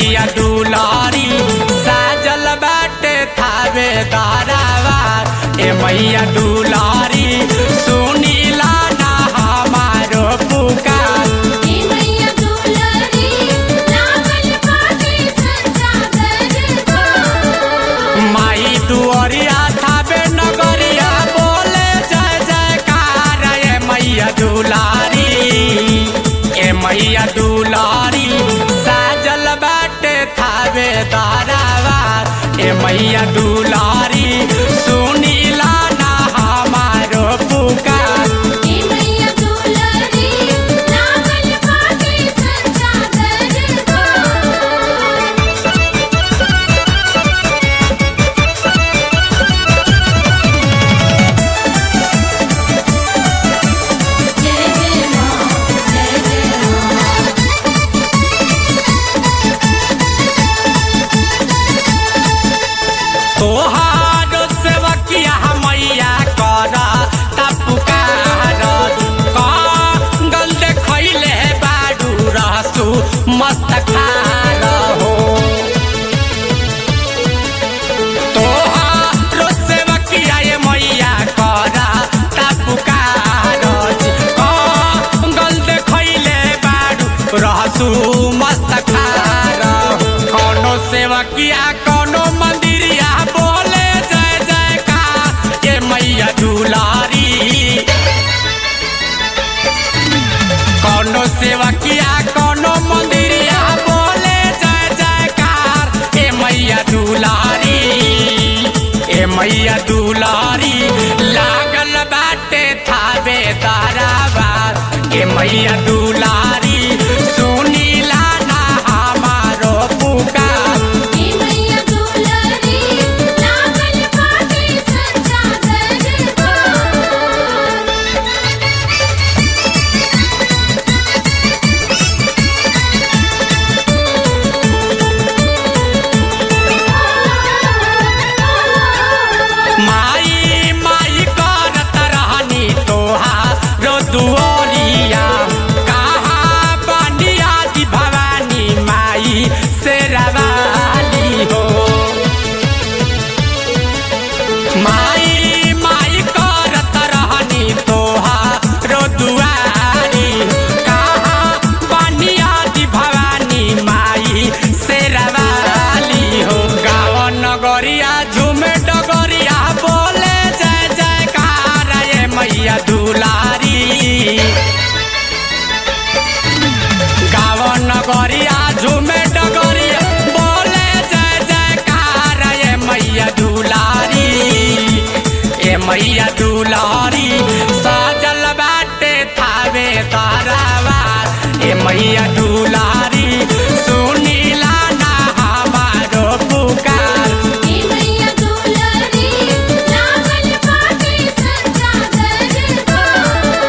मैया दुलारी साजल बाटे थावे दारावार ए मैया दुलारी सुनीला ना हमारो पुकार हे मैया दुलारी लागल बाटे सच्चा दरबार माई दुआरिया थावे नगरिया बोले जय जयकार ए मैया दुलारी ए मैया दुलारी साजल बाटे थावे दारावार ए मैया दुलारी सुनीला ना हमारो पुकार हे मैया दुलारी लागल बाटे सच्चा दरबार जय जय मां जय जय मां तोहारो सेवकिया मैया कर तपुकार कंगल देखैले बाडू रहसु मस्त खार हो तोहारो सेवकिया ये मैया कर तपुकार कंगल देखैले बाडू रहसु मस्त खार कोनो सेवकिया कोनो मंदिरिया बोले जय जयकार ये मैया दुलारी कोनो सेवकिया कोनो मंदिरिया बोले जय जयकार ए मैया दुलारी ए मैया दुलारी लागल बाटे थावे दारावार ए मैया दुलारी सुनीला ना हमारो पुकार हे मैया दुलारी लागल बाटे सच्चा दरबार माई माई करत रहनी तोहारो दुआरिया कहाँ बनिया जी भवानी माई से रवाली हो माई माई करत रहनी तोहारो दुआरी कहाँ बनिया जी भवानी माई से रवाली हो गाँव नगरिया झूमे डगरिया बोले जय जयकार ये मैया दुलारी गाँव नगरिया झूमे डगरिया बोले जय जयकार ये मैया दुलारी ए मैया दुलारी सजल बाटे थावे तारावार ए मैया दुलारी सुनीला ना हमारो पुकार हे मैया दुलारी लागल बाटे सच्चा दरबार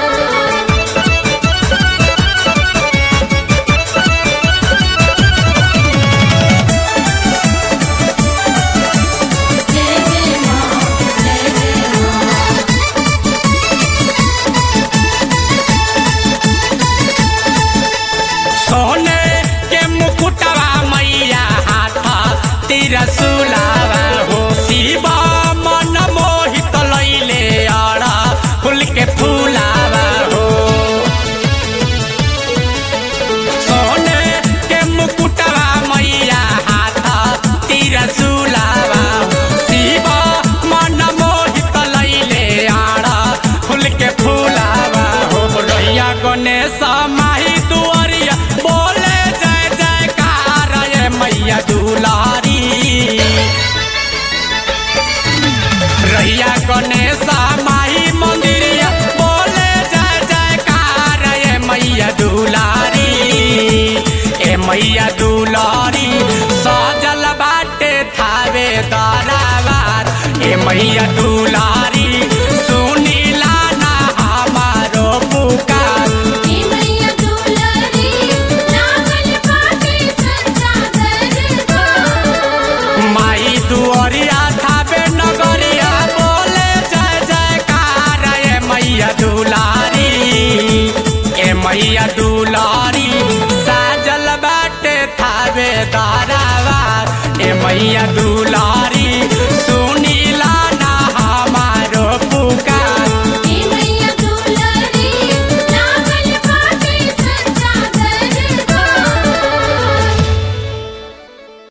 जय जय मां जय जय मां सोने के मुकुटवा मैया हाथ तिरसुलावा हो शिवा मन मोहित लैले अड़ा फूल के फूलावा हो सोने के मुकुटवा मैया हाथ तिरसुलावा शिवा मन मोहित लैले अड़ा फूल के फूलावा हो रैया गणेश माही दुआरिया बोले जय जयकार ये मैया दुलारी रैया गणेश माही मंदिरिया बोले जय जयकार ये मैया दुलारी ए मैया दुलारी सजल बाटे थावे दारावार ए मैया दुलारी